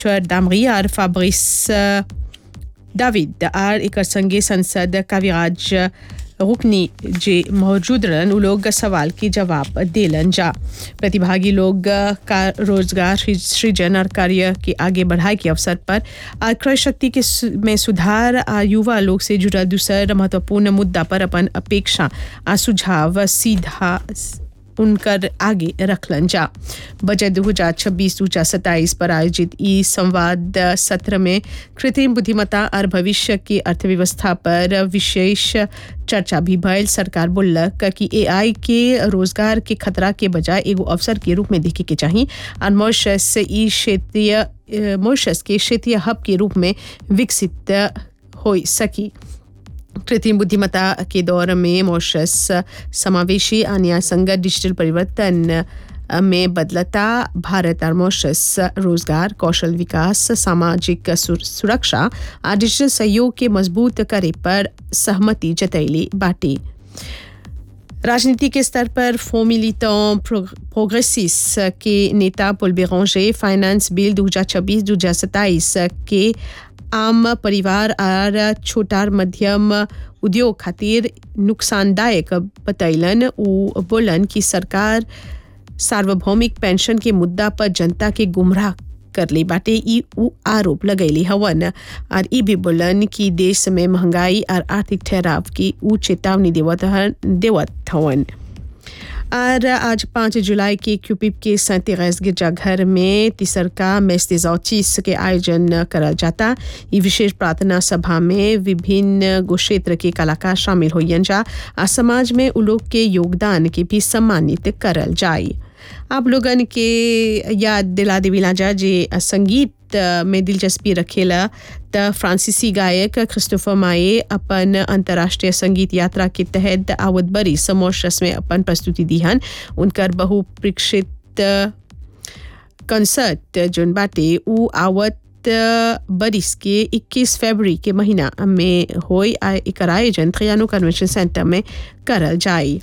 दामरी और फाब्रिस दाविद आर एकर संगे संसद काव्यराज रुकनी जे मौजूद रहन उ लोग सवाल के जवाब देलन जा प्रतिभागी लोग का रोजगार सृजन और कार्य के आगे बढ़ाए के अवसर पर आ क्रय शक्ति के सु- में सुधार आ युवा लोग से जुड़ल दूसर महत्वपूर्ण मुद्दा पर अपन अपेक्षा आ सुझाव सीधा उनकर आगे रखलन जा बजट दो हजार छब्बीस दो हजार सत्ताईस पर आयोजित ई संवाद सत्र में कृत्रिम बुद्धिमत्ता और भविष्य की अर्थव्यवस्था पर विशेष चर्चा भी भयल सरकार बोलक कि एआई के रोजगार के खतरा के बजाय एगो अवसर के रूप में देखे के चाहिए और मॉरिशस ई क्षेत्रीय अ, मॉरिशस के क्षेत्रीय हब के रूप में विकसित हो सकी कृत्रिम बुद्धिमत्ता के दौर में मॉरिशस समावेशी और न्याय संगत डिजिटल परिवर्तन में बदलता भारत और मॉरिशस रोजगार कौशल विकास सामाजिक सुर- सुरक्षा और डिजिटल सहयोग के मजबूत करे पर सहमति जतैली बाटी राजनीति के स्तर पर फो मिलिटों प्रोग्रेसिस के नेता पुल बेरोंजे फाइनेंस बिल 2026-2027 के आम परिवार और छोटा और मध्यम उद्योग खातिर नुकसानदायक बतैलन उ बोलन कि सरकार सार्वभौमिक पेंशन के मुद्दा पर जनता के गुमराह कर ली बाटे ई उ आरोप लगैली हवन और ई भी बोलन कि देश में महंगाई और आर्थिक ठहराव की उ चेतावनी देवत हन- देवत हवन और आज पाँच जुलाई के क्यूपिप के सैंतीस गिरजाघर में तिसरका मेस्तिजौचीस के आयोजन करल जाता ये विशेष प्रार्थना सभा में विभिन्न गो क्षेत्र के कलाकार शामिल होयन जा आ समाज में उ लोग के योगदान के भी सम्मानित करल जाए आप लोगन के याद दिला देविला जा जे संगीत में दिलचस्पी रखेला त फ्रांसीसी गायक क्रिस्टोफर माए अपन अंतर्राष्ट्रीय संगीत यात्रा के तहत आवत बरी समोशस में अपन प्रस्तुति दीहन उनकर बहुप्रेक्षित कंसर्ट जोन बाटे उ आवत बरिस के 21 फरवरी के महीना में होई आ एकर आयोजन खियानो कन्वेंशन सेंटर में करल जाई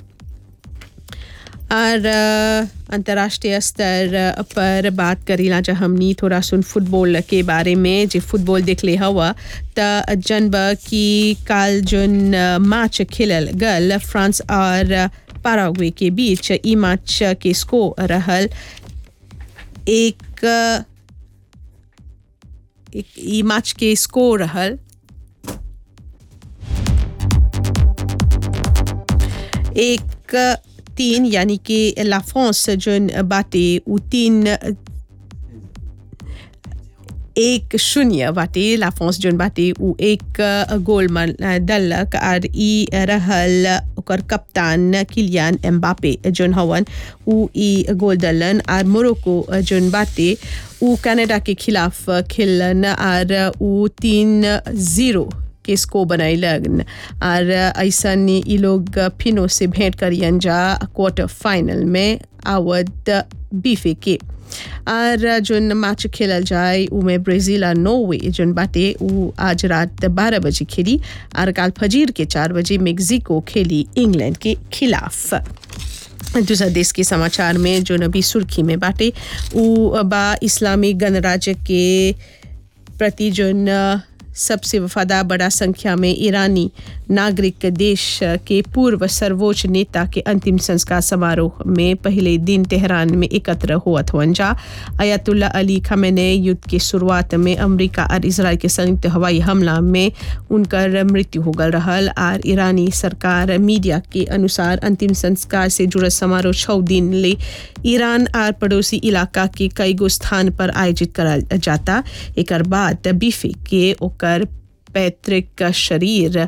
और अ, अंतर्राष्ट्रीय स्तर पर बात करीला जा हमनी थोड़ा सुन फुटबॉल के बारे में जे फुटबॉल देख ले हवा त जनब की काल जोन अ, मैच खेलल गल फ्रांस और पाराग्वे के बीच ई मैच के स्कोर रहल एक अ, एक ई मैच के स्कोर रहल एक तीन यानी कि लाफ्रांस जोन बाटे उ तीन एक शून्य बाटे लाफ्रांस जोन बाटे उ एक गोल मन दलक और ई रहल ओकर कप्तान किलियान एम्बापे जोन हवन उ ई गोल दलन और मोरक्को जोन बाटे उ कनाडा के खिलाफ खेलन और उ तीन जीरो के स्को बनैलन और ऐसा ई लोग फिनो से भेंट करियन जा क्वार्टर फाइनल में आवत बीफे के और जोन मैच खेलल जाए उमे ब्राजील और नॉर्वे जोन बाटे उ आज रात बारह बजे खेली और काल फजीर के चार बजे मेक्सिको खेली इंग्लैंड के खिलाफ दूसरा देश के समाचार में जो नबी सुर्खी में बाटे उ बा इस्लामिक गणराज्य के प्रति जोन सबसे वफादार बड़ा संख्या में ईरानी नागरिक देश के पूर्व सर्वोच्च नेता के अंतिम संस्कार समारोह में पहले दिन तेहरान में एकत्र हुअत हुअन जा अयातुल्ला अली खमेने युद्ध की शुरुआत में अमेरिका और इसराइल के संयुक्त हवाई हमला में उनकर मृत्यु हो गल रहल और ईरानी सरकार मीडिया के अनुसार अंतिम संस्कार से जुड़ल समारोह छः दिन ले ईरान और पड़ोसी इलाका के कई गो स्थान पर आयोजित करल जाता एकर बाद बीफे के ओकर पैतृक शरीर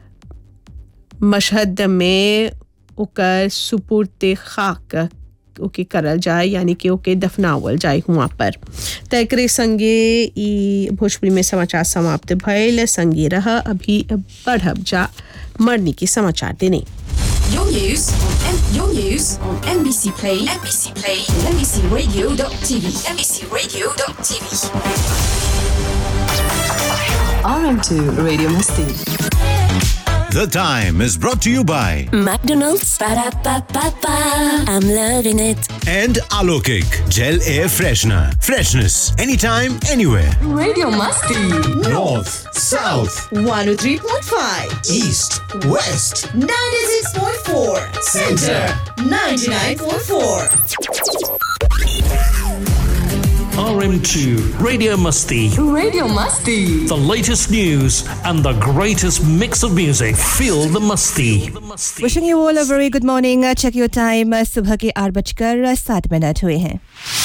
मशहद में ओकर सुपुर्द खाक ओके करल जाए यानी कि ओके दफनावल जाए हुआ पर त एकरे संगे ई भोजपुरी में समाचार समाप्त भयल संगे रह अभी बढ़ब जा मरनी के समाचार देने Your news on M- your news on NBC Play, NBC Play, and NBCRadio.tv, NBCRadio.tv. RM2 Radio Masti. The Time is brought to you by McDonald's. Ba-da-ba-ba-ba. I'm loving it. and Alokik Gel Air Freshener. Freshness anytime, anywhere. Radio Musty. North, South, 103.5, East, West. 96.4, Center, 99.4. RM2 Radio Musty. Radio Musty. The latest news and the greatest mix of music. Feel the musty. Wishing you all a very good morning check your time सुबह के आठ बजकर सात minute हुए हैं